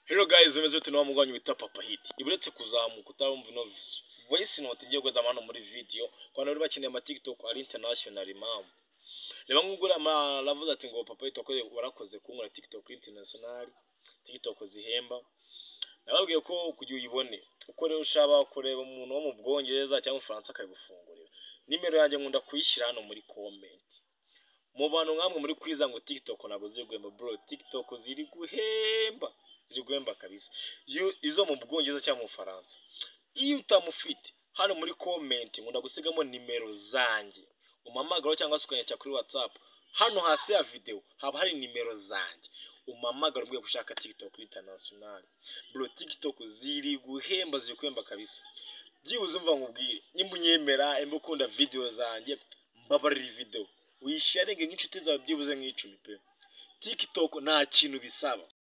Hello guys, umeze ute nawe mugwanyu wita Papa Hit. Iburetse kuzamuka utarumva ino voice note igiye kuza hano muri video. Kwa nari bakeneye ama TikTok ari international mamu. Reba nkugura ama ravuze ati ngo Papa Hit wakoze warakoze kunkora TikTok international. TikTok zihemba. Nababwiye ko kugira uyibone. Uko rero ushaba kureba umuntu wo mu Bwongereza cyangwa Ufaransa akayigufungurira. Nimero yanjye nkunda kuyishyira hano muri comment. Mu bantu nkamwe muri kwiza ngo TikTok ntabwo ziri guhemba bro. TikTok ziri guhemba. ziri guhemba kabisa iyo izo mu bwongereza cyangwa mu bufaransa iyo utamufite hano muri comment nkunda gusigamo nimero zanjye umamagaro cyangwa se ukanyacya kuri whatsapp hano hasi ya video haba hari nimero zanjye umamagaro mbwiye gushaka tiktok international bro tiktok ziri guhemba ziri guhemba kabisa byibuze umva nkubwire nimba unyemera nimba ukunda video zanjye mbabarira iyi video uyisharinge nk'inshuti zawe byibuze nk'icumi pe tiktok nta kintu bisaba